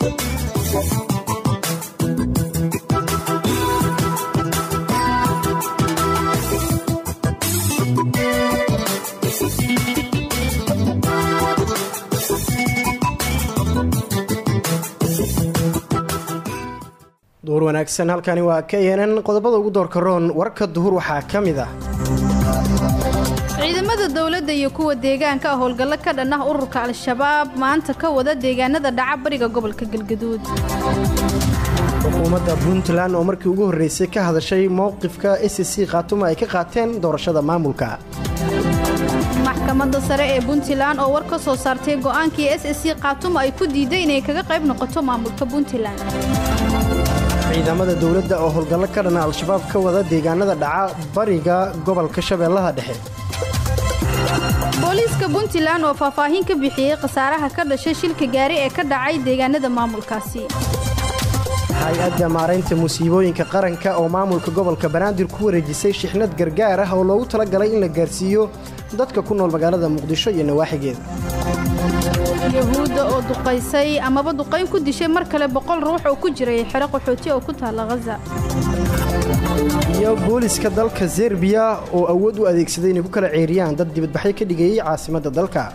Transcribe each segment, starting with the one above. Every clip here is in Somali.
duhur wanaagsan halkani waa k nn qodobada ugu doorka roon warka duhur waxaa ka mid ah ciidamada dowladda iyo kuwa deegaanka ah howlgallo ka dhan ah ururka al-shabaab maanta ka wada deegaanada dhaca bariga gobolka galgaduud xukuumadda puntland oo markii ugu horreysay ka hadashay mowqifka s c khaatuma ay ka qaateen doorashada maamulka maxkamadda sare ee puntland oo war ka soo saartay go'aankii s c khaatuma ay ku diiday inay kaga qayb noqoto maamulka puntland ciidamada dowladda oo howlgallo ka dhana al-shabaab ka wada deegaanada dhaca bariga gobolka shabeellaha dhexe booliiska puntland oo faahfaahin ka bixiyey khasaaraha ka dhashay shilka gaari ee ka dhacay deegaanada maamulkaasi hay-adda maaraynta musiibooyinka qaranka oo maamulka gobolka banaadir ku wareejisay shixnad gargaar ah oo loogu talagalay in la gaarsiiyo dadka ku nool magaalada muqdisho iyo nawaaxigeeda yahuudda oo duqaysay amaba duqayn ku dishay mar kale boqol ruux oo ku jiray xero qaxooti oo ku taalla khaza iyo booliska dalka serbiya oo awood u adeegsaday inay ku kala ceeriyaan dad dibadbaxyo ka dhigayay caasimadda dalka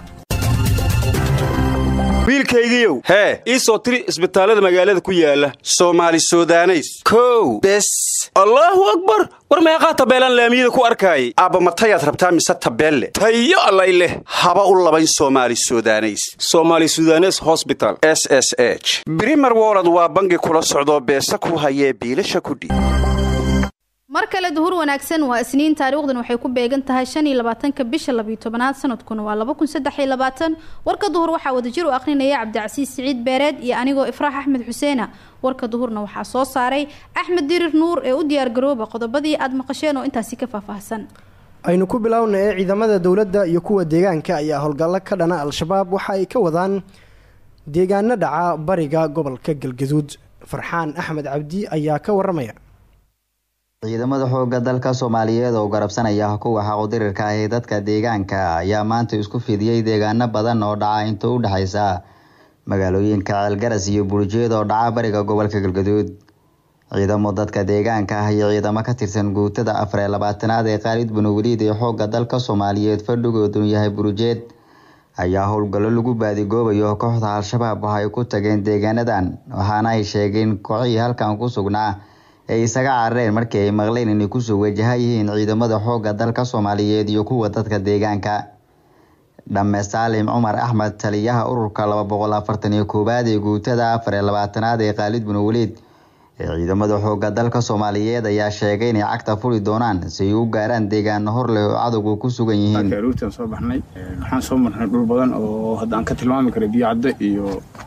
wiilkaygiiow hee ii soo tiri isbitaallada magaalada ku yaala soomaali sudaneys kow bes allaahu akbar war meeqaa tabeelaan laamiyada ku arkaayay aabba matayaad rabtaa mise tabeelle tayo allay leh haba u labayn soomaali sudaneys somaali sudanes hosbital s s h brimer wolod waa bangi kula socdoo beesa ku hayee biilasha kudhiib mar kale duhur wanaagsan waa isniin taariikhdan waxay ku beegan tahay shan iyo labaatanka bisha labiyo tobanaad sanadkuna waa laba kun saddex iyo labaatan warka duhur waxaa wadajir u akhrinaya cabdicasiis siciid beereed iyo anigoo ifraax axmed xuseena warka duhurna waxaa soo saaray axmed dirir nuur ee u diyaargarooba qodobadii aad maqasheen oo intaasi ka faahfaahsan aynu ku bilowna ee ciidamada dowladda iyo kuwa deegaanka ayaa howlgallo ka dhana al-shabaab waxa ay ka wadaan deegaano dhaca bariga gobolka galgaduud farxaan axmed cabdi ayaa ka waramaya ciidamada xooga dalka soomaaliyeed oo garabsanaya kuwa xaqudirirka ah ee dadka deegaanka ayaa maanta isku fidiyey deegaano badan oo dhaca inta u dhexaysa magaalooyinka ceelgaras iyo burjeed oo dhaca bariga gobolka galgaduud ciidamo dadka deegaanka ah iyo ciidamo ka tirsan guutada afar ee labaatanaad ee khaalid banoweliid ee xooga dalka soomaaliyeed fadhigoodun yahay burjeed ayaa howlgallo lagu baadigoobayo kooxda al-shabaab waxa ay ku tageen deegaanadan waxaana ay sheegeen kooxihii halkan ku sugnaa ay isaga carareen markii ay maqleen inay kusoo wajaha yihiin ciidamada xoogga dalka soomaaliyeed iyo kuwa dadka deegaanka dhamme saalim cumar axmed taliyaha ururka laba boqol afartan iyo koowaad ee guutada afar ee labaatanaad ee khaalid banoweliid ee ciidamada xoogga dalka soomaaliyeed ayaa sheegay inay cagta furi doonaan si ay u gaaraan deegaano hor leh oo cadowgu ku sugan yihiin ruutan soo baxnay waxaan soo marnay dhul badan oo hadda aan ka tilmaami karay biyo cadde iyo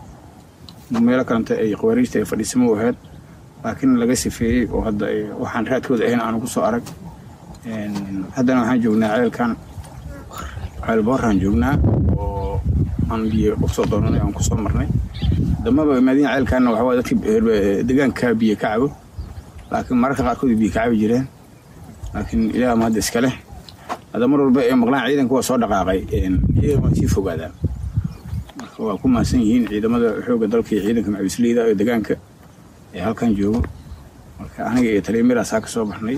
meelo kalenta ay khawaariijta ay fadhiisamo u ahayd laakiin laga sifeeyey oo hadda waxaan raadkooda ahayn aanu kusoo arag haddana waxaan joognaa ceelkan ceel booraan joognaa oo aan biyo usoo doonanay aan kusoo marnay damaba imaadiin ceelkaanna waxaa dadka deegaanka biyo ka cabo laakiin mararka qaarkood biyo ka cabi jireen laakiin ilaah ma hadda iska leh hadda mar walba ee maqlaan ciidanka waa soo dhaqaaqay iyaga waa sii fogaadaan marka waa ku mahadsan yihiin ciidamada xoogga dalka iyo ciidanka macawisleyda ee deegaanka ee halkan joogo marka aniga iyo taliyamiraasaa ka soo baxnay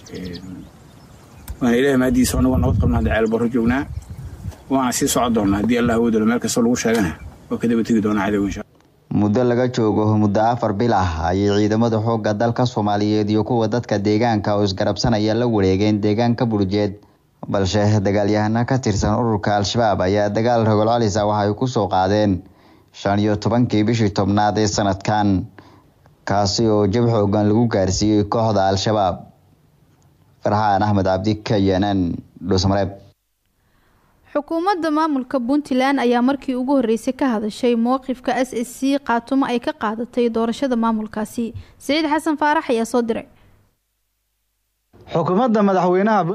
waana ilaah maadiisa anagoo nabad qabna hadda ceel barro joognaa waana sii socon doonaa haddii allah awoodalo meel kastoo lagu sheegana waa ka daba tegi doonaa cadow insha muddo laga joogo muddo afar bil ah ayay ciidamada xoogga dalka soomaaliyeed iyo kuwa dadka deegaanka oo isgarabsanaya la wareegeen deegaanka burjeed balse dagaalyahano ka tirsan ururka al-shabaab ayaa dagaal rogol calisa waxay ku soo qaadeen shan iyo tobankii bishii tobnaad ee sanadkan kaasi oo jab xoogan lagu gaarsiiyey kooxda al-shabaab farxaan axmed cabdi kayanan dhuusmareeb xukuumadda maamulka puntland ayaa markii ugu horreysay ka hadashay mowqifka s s c khaatumo ay ka qaadatay doorashada maamulkaasi siciid xasan faarax ayaa soo diray xukuumadda madaxweynaha puntland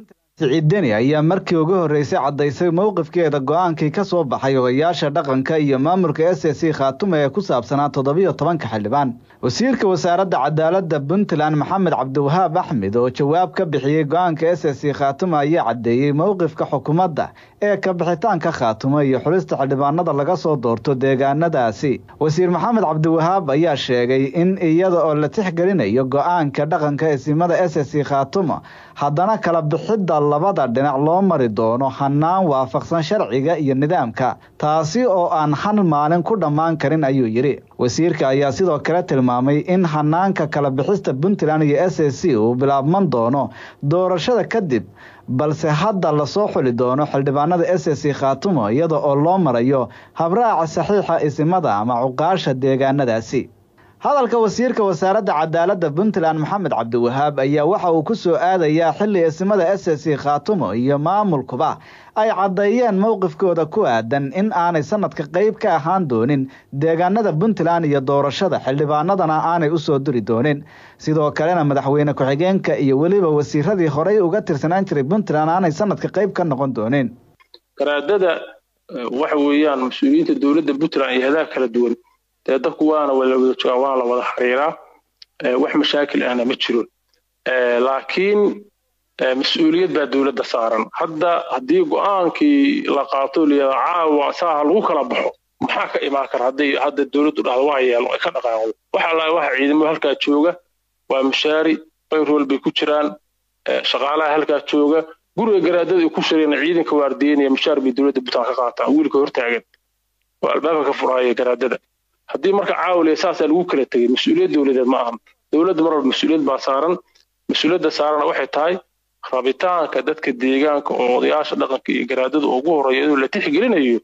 siciid deni ayaa markii ugu horreysay caddaysay mowqifkeeda go-aankii ka soo baxay odayaasha dhaqanka iyo maamulka s s c khaatume ee ku saabsanaa toddobiyo tobanka xildhibaan wasiirka wasaaradda cadaaladda puntland maxamed cabdiwahaab axmed oo jawaab ka bixiyey go-aanka s s c khaatume ayaa caddeeyey mowqifka xukuumadda ee ka bixitaanka khaatume iyo xulista xildhibaanada laga soo doorto deegaanadaasi wasiir maxamed cabdiwahaab ayaa sheegay in iyada oo la tixgelinayo go-aanka dhaqanka esimada s s c khaatume haddana kala bixidda labada dhinac loo mari doono hanaan waafaqsan sharciga iyo nidaamka taasi oo aan hal maalin ku dhammaan karin ayuu yidhi wasiirka ayaa sidoo kale tilmaamay in hanaanka kala bixista puntland iyo s s c uu bilaabman doono doorashada kadib balse hadda lasoo xuli doono xildhibaanada s s c khaatumo iyada oo loo marayo habraaca saxiixa isimada ama cuqaasha deegaanadaasi hadalka wasiirka wasaaradda cadaaladda puntland maxamed cabdiwahaab ayaa waxa uu ku soo aadayaa xilli isimada s s c khaatumo iyo maamulkuba ay caddeeyeen mowqifkooda ku aadan in aanay sanadka qeyb ka ahaan doonin deegaanada puntland iyo doorashada xildhibaanadana aanay u soo diri doonin sidoo kalena madaxweyne ku-xigeenka iyo weliba wasiiradii horey uga tirsanaan jiray puntland aanay sanadka qeyb ka noqon doonin garaadada waxa weeyaan mas-uuliyiinta dowladda puntland iyo hadaha kala duwan dee dadku waana wala wada joogaan waana la wada xiriiraa wax mashaakil ahna ma jiro laakiin mas-uuliyad baa dowladda saaran hadda haddii go-aankii la qaato liyada caawa saaha lagu kala baxo maxaa ka imaan kara hadday hadda dowladdu dhahdo waa yeelo ay ka dhaqaaqdo waxa laa waxa ciidamo halkaa jooga waa mushaari bayrool bay ku jiraan shaqaalaha halkaa jooga guriga garaadada ay ku shireen ciidanka waardiyenaya mushaar bay dowladda puntland ka qaataan wiilka hortaagan oo albaabka ka furahaya garaadada haddii marka caawiliya saasaa lagu kala tegay mas-uuliyad dowladeed ma ahan dowladda mar walba mas-uuliyad baa saaran mas-uuliyadda saarana waxay tahay rabitaanka dadka deegaanka oo odayaasha dhaqanka iyo garaadada ugu horeeya inuu la tixgelinayo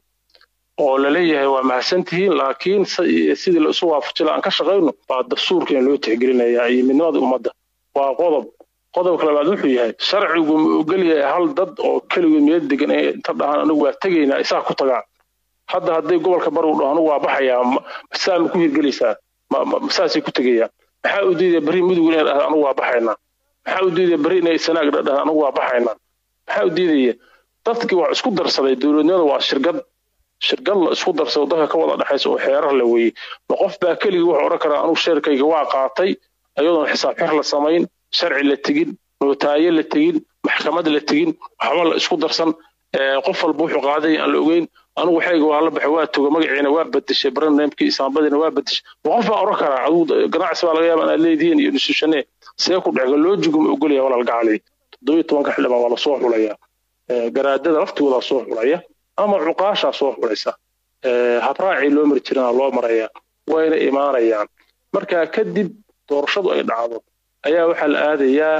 oo laleeyahay waa mahadsantihiin laakiin sidii la isu waafajila aan ka shaqayno baa dastuurkeena loo tixgelinayaa iyo midnimada ummadda waa qodob qodobka labaad wuxuu yahay sharcigu ma ogolyahay hal dad oo keligood meel degan ee inta dhahaan anigu waa tegaynaa isaa ku tagaan hadda hadday gobolka bari u dhaho anigu waa baxayaa saa ma ku hirgelaysaa saasay ku tegayaan maxaa u diidaya berri mudug inay dhahda anigu waa baxaynaa maxaa u diidaya berri inay sanaag dhahda anigu waa baxaynaa maxaa u diidaya dadkii waa isku darsaday dowladnimada waa shirkad shirkad la isku darsado dadka ka wada dhexaysa oo xeerar la weeyey ma qof baa keligii wuxuu odhan karaa anugu sheerkayga waa qaatay ayadoon xisaab xir la samayn sharci la tegin nootaaye la tegin maxkamad la tegin waxba la isku darsan qof walba wuxuu qaaday aan la ogeyn anigu waxayga waa la baxay waa toga magaciina waa bedeshay barnaamijkii isaambadiina waa bedeshay ma qof baa odhan karaa adigu ganacsi baa laga yaaba inaad leedihiin iyo nusuushane see ku dhexga loojigu ma ogolaya walaal gacali toddobiyo tobanka xildhibaan waa lasoo xulaya garaadada laftigoodaa soo xulaya ama cuqaashaa soo xulaysa habraacii loo mari jirana loo maraya wayna imaanayaan markaa kadib doorashadu ay dhacdo ayaa waxaa la aadayaa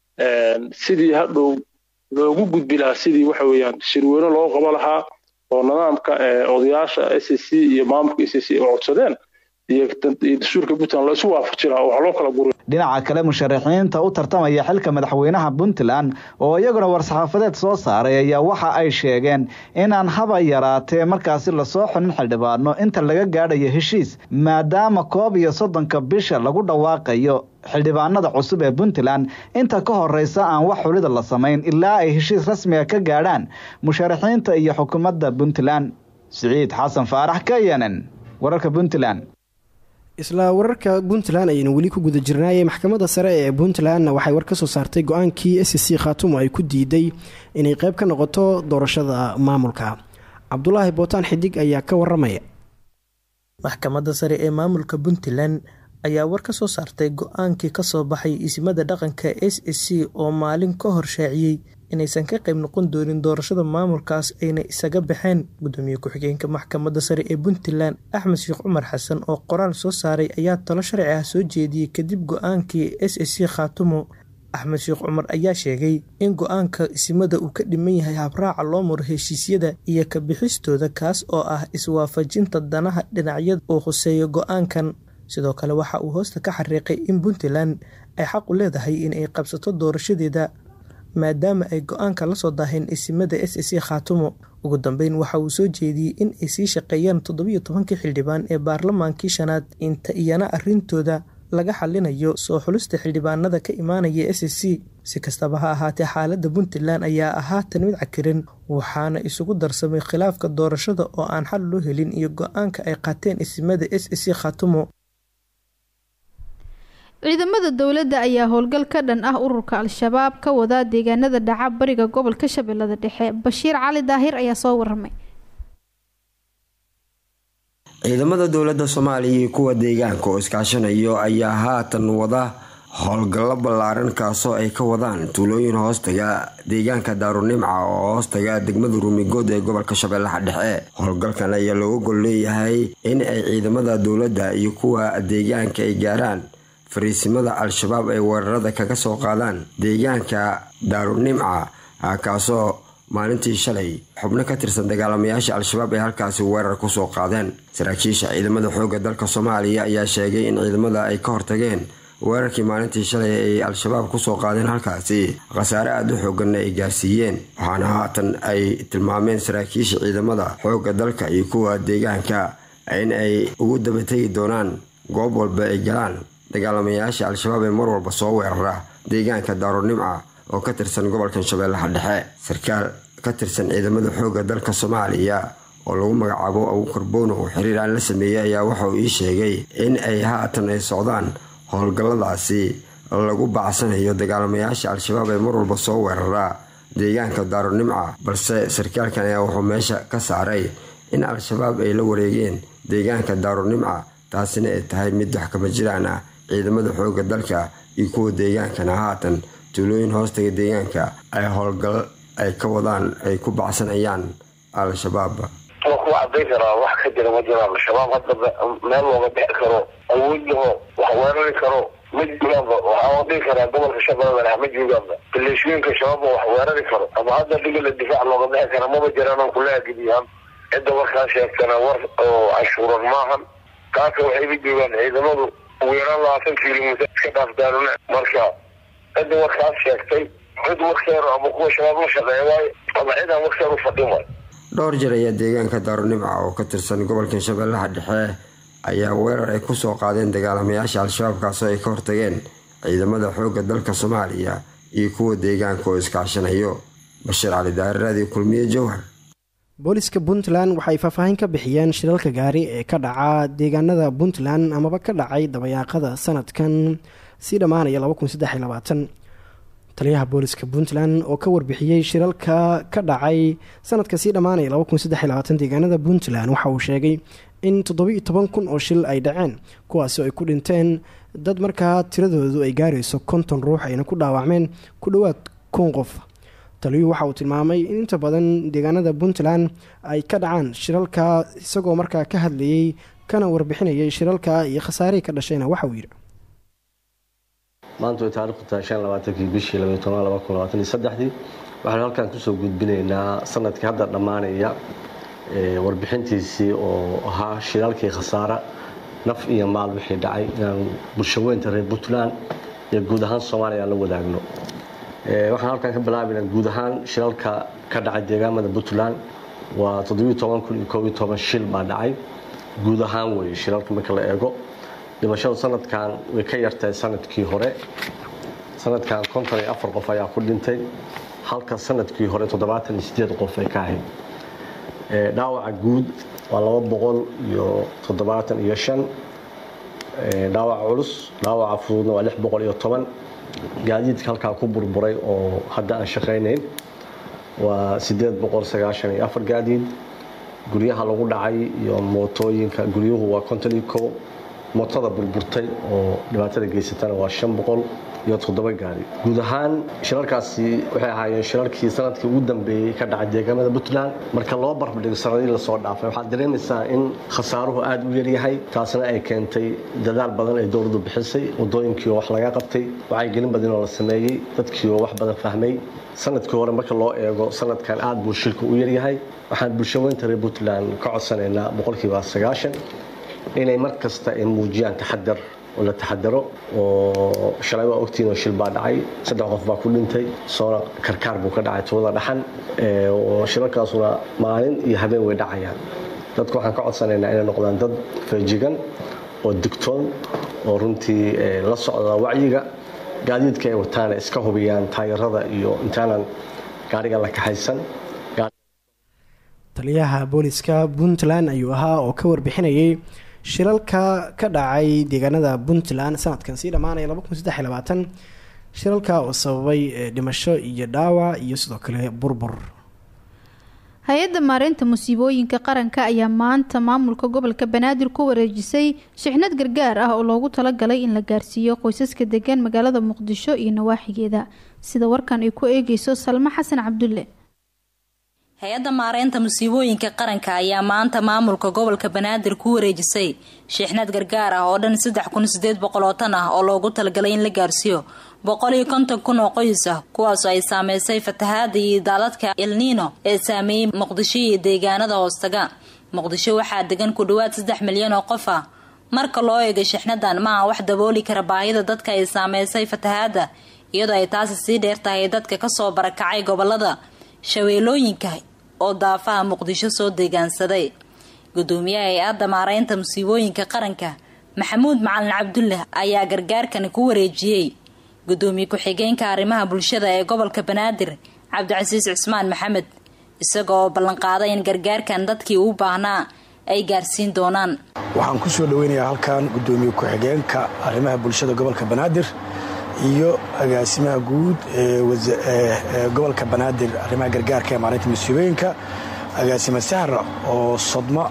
sidii hadhow loogu gudbi lahaa sidii waxa weeyaan shirweyne loo qabo lahaa oo nidaamka odayaasha s c iyo maamulka s c ay codsadeen iyo dastuurka puntland la isu waafaji lahaa oo wax loo kala guri dhinaca kale musharaxiinta u tartamaya xilka madaxweynaha puntland oo iyaguna war-saxaafadeed soo saaray ayaa waxa ay sheegeen inaan haba yaraatee markaasi lasoo xunin xildhibaano inta laga gaadhayo heshiis maadaama koob iyo soddonka bisha lagu dhawaaqayo xildhibaanada cusub ee puntland inta ka horeysa aan wax xulida la samayn ilaa ay heshiis rasmiga ka gaadhaan musharaxiinta iyo xukuumadda puntland siciid xasan faarax kayanan wararka puntland isla wararka puntland ayaynu weli ku guda jirnaayey maxkamadda sare ee puntlandna waxay war ka soo saartay go-aankii s c khaatumo ay ku diiday inay qeyb ka noqoto doorashada maamulka cabdulaahi bootaan xidig ayaa ka waramaya maxkamadda sare ee maamulka puntland ayaa war ka soo saartay go-aankii kasoo baxay isimada dhaqanka s s c oo maalin ka hor shaaciyey inaysan ka qayb noqon doonin doorashada maamulkaas ayna isaga baxeen gudoomiye ku-xigeenka maxkamadda sare ee puntland axmed sheekh cumar xasan oo qoraal soo saaray ayaa talo sharci ah soo jeediyey kadib go-aankii s s c khaatumo axmed sheekh cumar ayaa sheegay in go-aanka isimada uu ka dhiman yahay habraaca loo maro heshiisyada iyo ka bixistooda kaas oo ah iswaafajinta danaha dhinacyada uu khuseeyo go-aankan sidoo kale waxa uu hoosta ka xariiqay in puntland ay xaq u leedahay in ay qabsato doorashadeeda maadaama ay go-aanka la soo daaheen isimada s c khaatumo ugu dambeyn waxa uu soo jeediyey in ay sii shaqeeyaan toddobiyo tobankii xildhibaan ee baarlamaankii shanaad inta iyana arrintooda laga xalinayo soo xulista xildhibaanada ka imaanaya s c si kastaba ha ahaatee xaaladda puntland ayaa ahaatan mid cakiran waxaana isugu darsamay khilaafka doorashada oo aan xal loo helin iyo go-aanka ay qaateen isimada s c khatumo ciidamada dowladda ayaa howlgal ka dhan ah ururka al-shabaab ka wadaa deegaanada dhaca bariga gobolka shabeellada dhexe bashiir cali daahir ayaa soo waramay ciidamada dowladda soomaaliya iyo kuwa deegaanka oo iskaashanayo ayaa haatan wada howlgallo ballaaran kaasoo ay ka wadaan tuulooyin hoostaga deegaanka daarunimca oo hoostaga degmada ruumigood ee gobolka shabeellaha dhexe howlgalkan ayaa looga gol leeyahay in ay ciidamada dowladda iyo kuwa deegaanka ay gaaraan fariisimada al-shabaab ay weerarada kaga soo qaadaan deegaanka daarunimca kaasoo maalintii shalay xubno ka tirsan dagaalamayaasha al-shabaab ay halkaasi weerar kusoo qaadeen saraakiisha ciidamada xoogga dalka soomaaliya ayaa sheegay in ciidamada ay ka hortageen weerarkii maalintii shalay ay al-shabaab kusoo qaadeen halkaasi khasaare aada u xooganna ay gaarsiiyeen waxaana haatan ay tilmaameen saraakiisha ciidamada xoogga dalka iyo kuwa deegaanka in ay ugu dabategi doonaan goob walba ay galaan dagaalamayaasha al-shabaab ee mar walba soo weerara deegaanka daarunimca oo ka tirsan gobolkan shabeellaha dhexe sarkaal ka tirsan ciidamada xoogga dalka soomaaliya oo lagu magacaabo abuukar boono oo xiriir aan la sameeyey ayaa waxa uu ii sheegay in ay haatan ay socdaan howlgalladaasi lagu bacsanayo dagaalamayaasha al-shabaab ee mar walba soo weerara deegaanka daarunimca balse sarkaalkan ayaa wuxuu meesha ka saaray in al-shabaab ay la wareegeen deegaanka daarunimca taasina ay tahay mid wax kama jiraan ah ciidamada xoogga dalka iyo kuwa deegaankana haatan tuulooyin hoostaga deegaanka ay howlgal ay ka wadaan ay ku bacsanayaan al-shabaab waa ku cadayn karaa wax ka jira ma jiro al-shabaab hadda meel looga bixi karo awood laho wax weerari karo ma joogaanba waxaa dhihi karaa gobolka shabeellada dhexe ma joogaanba baleeshooyinka shabaabba wax weerari karo ama hadda dhigala difaac looga bixi kara maba jiraan kula agidiyaan cidda warkaa sheegtana war oo cashuuran maahan kaasa waxayba joogaan ciidamadu ugu yaraan labaatan kilomitr iska dhaaf daaruna marka cidda warkaas sheegtay cid warkeedu ama kuwa shabaab la shaqeeya waayo ama cid aan warkeedu fadhin waayo dhowr jeer ayaa deegaanka daarunimca oo ka tirsan gobolka shabeellaha dhexe ayaa weerar ay kusoo qaadeen dagaalamayaasha al-shabaab kaasoo ay ka hortageen ciidamada xoogga dalka soomaaliya iyo kuwa deegaanka oo iskaashanayo bashiir cali daahiraadii kulmiye jowhar booliska puntland waxay faahfaahin ka bixiyeen shilalka gaari ee ka dhaca deegaanada puntland amaba ka dhacay dabayaaqada sanadkan sii dhammaanaya taliyaha booliska puntland oo ka warbixiyey shiralka ka dhacay sanadka sii dhammaanaya deegaanada puntland waxa uu sheegay in toddobiiyo toban kun oo shil ay dhaceen kuwaasi ay ku dhinteen dad markaa tiradoodu ay gaarayso konton ruux ayna ku dhaawacmeen ku dhowaad kun qof taliyuhu waxa uu tilmaamay in inta badan deegaanada puntland ay ka dhacaan shiralka isagoo markaa ka hadlayay kana warbixinayay shiralka iyo khasaarihii ka dhashayna waxa uu yidhi maanta way taarikhdu tahay shan labaatankii bishii labaiy toban laba kun labaatan iyo saddexdii waxaanu halkan kusoo gudbinaynaa sanadkii hadda dhammaanaya warbixintiisii oo ahaa shiraalkii khasaara naf iyo maal wixii dhacay inaan bulshaweynta reer puntland iyo guud ahaan soomaaliya aan la wadaagno waxaan halkan ka bilaabaynaa guud ahaan shiralka ka dhacay deegaamada puntland waa toddobiiyo toban kun iyo koob iyo toban shil baa dhacay guud ahaan weeye shiralka marka la eego dhimashadu sanadkan way ka yartahay sanadkii hore sanadkan konton iyo afar qof ayaa ku dhintay halka sanadkii hore toddobaatan iyo sideed qof ay ka ahayd dhaawaca guud waa laba boqol iyo toddobaatan iyo shan dhaawaca culus dhaawaca fududna waa lix boqol iyo toban gaadiidka halkaa ku burburay oo hadda aan shaqaynayn waa sideed boqol sagaashan iyo afar gaadiid guryaha lagu dhacay iyo mootooyinka guryuhu waa konton iyo kow mootada burburtay oo dhibaatada geysatana waa shan boqol iyo toddoba gaari guud ahaan shirarkaasi waxay ahaayeen shirarkii sanadkii ugu dambeeyey ka dhacay deegaamada puntland marka loo barbardhigo sanadihii lasoo dhaafay waxaad dareemaysaa in khasaaruhu aada u yaryahay taasna ay keentay dadaal badan ay dowladdu bixisay wadooyinkii oo wax laga qabtay wacyigelin badan oo la sameeyey dadkii oo wax badan fahmay sanadkii hore marka loo eego sanadkan aada buu shilka u yaryahay waxaan bulshaweynta reer puntland ka codsanaynaa boqolkiiba sagaashan inay mar kasta ay muujiyaan taxadar oo la taxadaro oo shalay waa ogtiin oo shil baa dhacay saddex qof baa ku dhintay soona karkaar buu ka dhacay tuulada dhaxan oo shilalkaasuna maalin iyo habeen way dhacayaan dadku waxaan ka codsanaynaa inay noqdaan dad feejigan oo digtoon oo runtii la socda wacyiga gaadiidka ay wataana iska hubiyaan taayarada iyo intaanan gaariga la kaxaysan taliyaha booliska puntland ayuu ahaa oo ka warbixinayay shilalka ka dhacay deegaanada puntland sanadkan sii dhammaanaya shilalka oo sababay dhimasho iyo dhaawac iyo sidoo kale burbur hay-adda maareynta musiibooyinka qaranka ayaa maanta maamulka gobolka banaadir ku wareejisay shixnad gargaar ah oo loogu talagalay in la gaarsiiyo qoysaska degan magaalada muqdisho iyo nawaaxigeeda sida warkan ay ku eegeyso salmo xasan cabdulle hay-adda maareynta musiibooyinka qaranka ayaa maanta maamulka gobolka banaadir ku wareejisay shixnad gargaar ah oo dhan saddex kun sideed boqol oo tan ah oo loogu talagalay in la gaarsiiyo boqol iyo konton kun oo qoys ah kuwaasoo ay saameysay fatahaada iyo daaladka elniino ee saameeyey muqdisho iyo deegaanada hoostaga muqdisho waxaa degan ku dhawaad saddex milyan oo qof ah marka loo eegay shixnadan maaha wax dabooli kara baahida dadka ay saameysay fatahaada iyadoo ay taasi sii dheer tahay dadka kasoo barakacay gobolada shabeelooyinka oo daafaha muqdisho soo deegaansaday gudoomiyaha hay-adda maareynta musiibooyinka qaranka maxamuud macalin cabdulle ayaa gargaarkani ku wareejiyey gudoomiye ku-xigeenka arrimaha bulshada ee gobolka banaadir cabdicasiis cismaan maxamed isaga oo ballanqaaday in gargaarkan dadkii u baahnaa ay gaarsiin doonaan waxaan ku soo dhaweynayaa halkan gudoomiye ku-xigeenka arrimaha bulshada gobolka banaadir iyo agaasimaha guud ee gobolka banaadir arrimaha gargaarka ee maalinta musiibooyinka agaasime sahra oo sodmo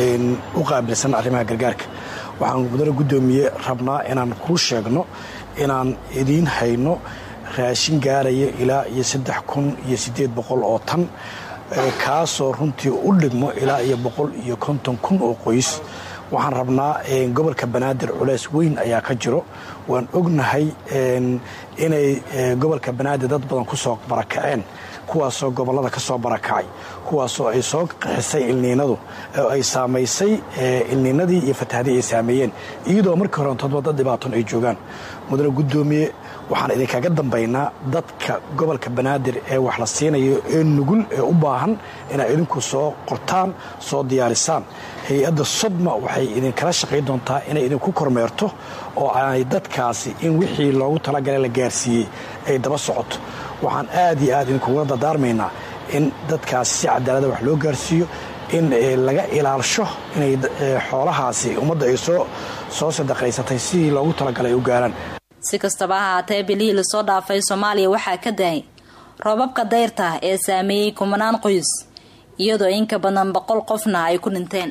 u qaabilsan arrimaha gargaarka waxaan mudane gudoomiye rabnaa inaan kuu sheegno inaan idiin hayno raashin gaaraya ilaa iyo saddex kun iyo siddeed boqol oo tan kaasoo runtii u dhigmo ilaa iyo boqol iyo konton kun oo qoys waxaan rabnaa gobolka banaadir culeys weyn ayaa ka jiro waan ognahay inay gobolka banaadir dad badan ku soo barakaceen kuwaasoo gobollada ka soo barakacay kuwaasoo ay soo qixisay ilniinadu oo ay saamaysay ilniinadii iyo fatahadii ay saameeyeen iyadoo markii horeentodba dad dhibaatoon ay joogaan mudane guddoomiye waxaan idinkaga dambaynaa dadka gobolka banaadir ee wax la siinayo ee nugul ee u baahan inaa idinku soo qortaan soo diyaarisaan hay-adda sodma waxay idinkala shaqayn doontaa inay idinku kormeerto oo aanay dadkaasi in wixii loogu talagalay la gaarsiiyey ay daba socoto waxaan aad iyo aad idinkuga dardaarmaynaa in dadkaasi si cadaalada wax loo gaarsiiyo in laga ilaalsho inay xoolahaasi ummadda ay soo sadaqaysatay sidii loogu talagalay ay u gaaraan si kastaba ha haatee bilihii lasoo dhaafay soomaaliya waxaa ka dahay roobabka dayrta ee saameeyey kumanaan qoys iyadoo inka badan boqol qofna ay ku dhinteen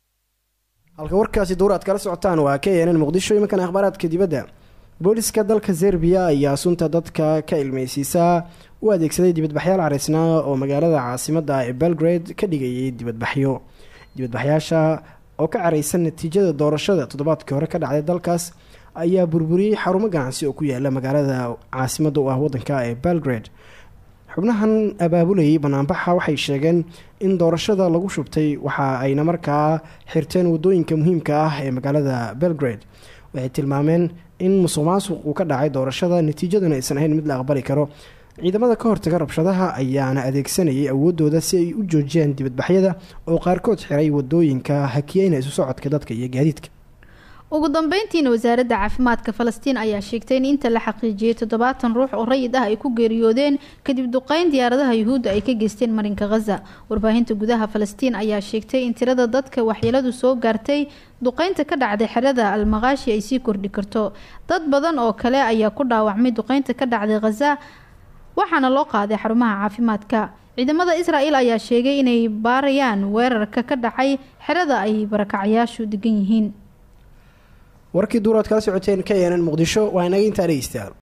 halka warkaasi dowr aad kala socotaan waa ka yeenan muqdisho iminkan akhbaaraadka dibadda booliska dalka serbiya ayaa sunta dadka ka ilmeysiisaa u adeegsaday dibadbaxyaal caraysnaa oo magaalada caasimada ee belgrade ka dhigayay dibadbaxyo dibadbaxyaasha oo ka caraysan natiijada doorashada toddobaadkii hore ka dhacday dalkaas ayaa burburiyey xarumo ganacsi oo ku yaala magaalada caasimada u ah wadanka ee belgrade xubnahan abaabulayay banaanbaxa waxay sheegeen in doorashada lagu shubtay waxa ayna markaa xirteen wadooyinka muhiimka ah ee magaalada belgrade waxay tilmaameen in musuq maasuq uu ka dhacay doorashada natiijaduna aysan ahayn mid la aqbali karo ciidamada ka hortaga rabshadaha ayaana adeegsanayay awoodooda si ay u joojiyaan dibadbaxyada oo qaarkood xiray wadooyinka hakiyeyna isu socodka dadka iyo gaadiidka ugu dambeyntiina wasaaradda caafimaadka falastiin ayaa sheegtay in inta la xaqiijiyey toddobaatan ruux oo rayid ah ay ku geeriyoodeen kadib duqeyn diyaaradaha yuhuudda ay ka geysteen marinka khaza warbaahinta gudaha falastiin ayaa sheegtay in tirada dadka waxyeeladu soo gaartay duqeynta ka dhacday xerada almaqaashi ay sii kordhi karto dad badan oo kale ayaa ku dhaawacmay duqeynta ka dhacday khaza waxaana loo qaaday xarumaha caafimaadka ciidamada israel ayaa sheegay inay baarayaan weerarka ka dhacay xerada ay barakacayaashu degan yihiin warkii duuraad kala socoteen ka yeenan muqdisho waa inaga intaa dhegeystayaal